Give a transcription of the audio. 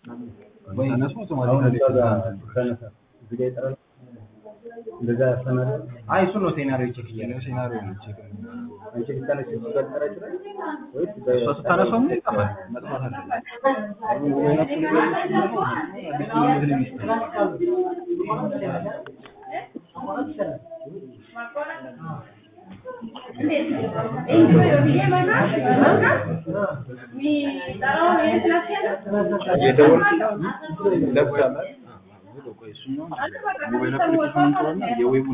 ተነሱ አሁን አውቶማቲካሊ እዛ ጋር ተነሳ እዚህ ጋር ይጠራል እንደዛ ያስተናል አይ እሱ ነው ሴናሪዮ ቼክ እያለ ያለው ሴናሪዮ ነው ቼክ የምናደርገው። አንቺ ልታነሽ እሱ ጋር ሊጠራ ይችላል ወይስ እሷ ስታነሳው ምን ይጠፋል? መጥፋት አለበት። አሁን ወይናቱ ነገር ሲኖረው አዲስ ግንኙነት ነው የሚስተካከለው። እየደወልኩ ለብቻ ቆይ እሱኛውን ሞባይል አፕሊኬሽኑን ጥሩና የዌቡን